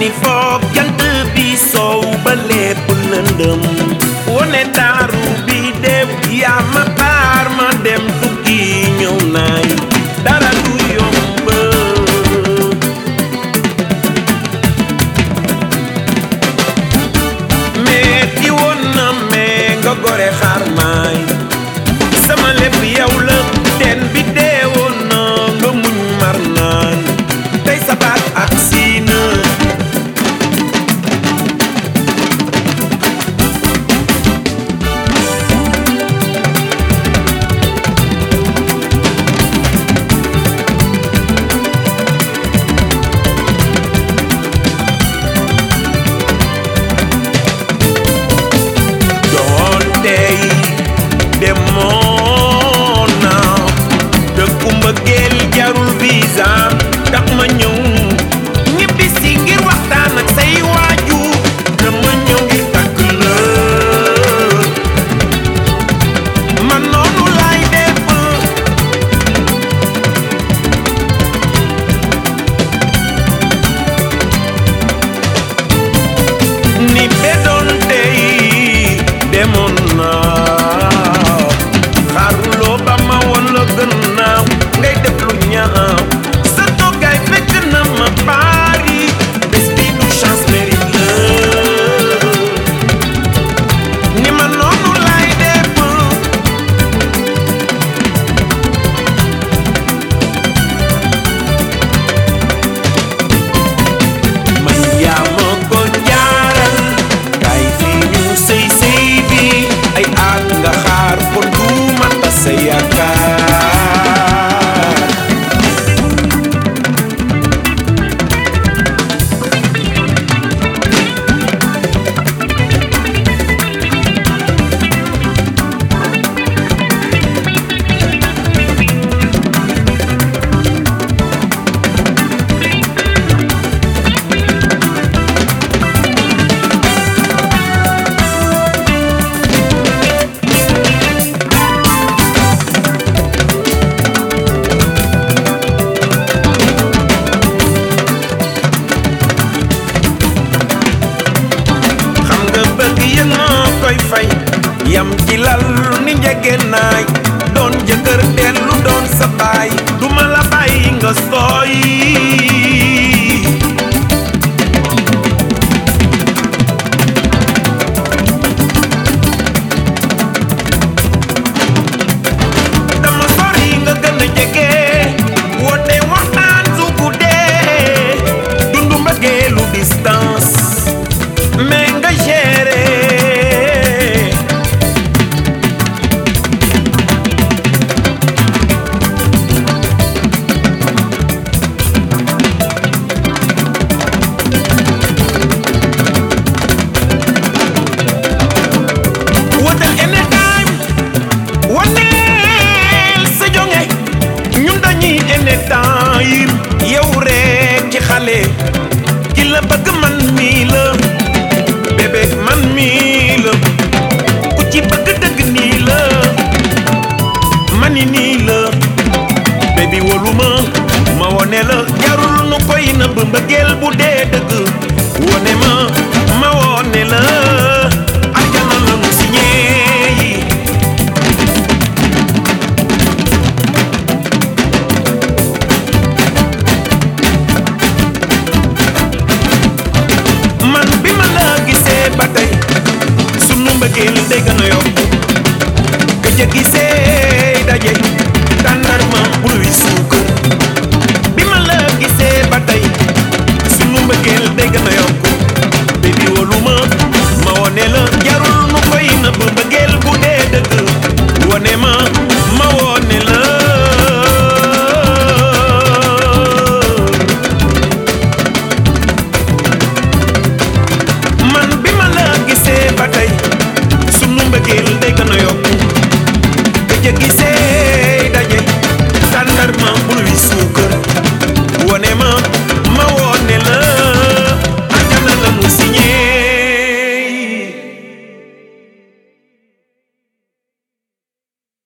ni foog jant bi soow ba lépp lëndëm wone taaru bi dem yaa ma xaar ma dem tukki ñëw naay dara du yomb metti woon na mais nga gore xaar maay sama lépp yow la teen bi dee woon na nga muñ mar naan tey sa baat ak siina doon tey demoon naa dëkku mbëggeel jarul visa tax ma ñëw ñibbi si ngir waxtaan ak say waajur dama ñëw ngir takk la man noonu laay def ni be doon tey demoon naa xaaruloo ba ma woon la gën naaw ngay def lu ñaaw sa toogaay fekk na ma Paris bés bi du chance mérite la ni ma noonu laay def man yaa ma ko jaaral kay fi ñu sëy sëy bi ay at nga xaar kon du ma tas sa yaakaar xam nga bëgg yëg moo koy fay yam ci lal ni njege naay doon jëkkër dellu doon sa baay duma la bàyyi nga sooy dama sori nga gën a jege woote waxtaan su guddee dundu mbëggeelu distance mais nga géré wotel anytime waneel sa jonge ñun dañuy anytime yow rek ci xale ki la bëgg man mii la bébé man mii la ku ci bëgg dëgg nii la mani nii la bébi wolu ma ma wone la jarul nu koy nëbb mbëggeel bu dee dëgg wone ma ma wone la aljana la mu signé yi man bi ma la gisee ba tey sunu mbëggeel day gën a yokk gëj a gisee daje tàndarma buluy suukar bi ma la gisee ba tey sunu mbëggeel day gën a yokk bébi wolu ma ma wone la jarul nu koy nëbb mbëggeel bu dee dëgg wone ma ma wone la man bi ma la gisee ba tey sunu mbëggeel day gën a yokku gëj a gisee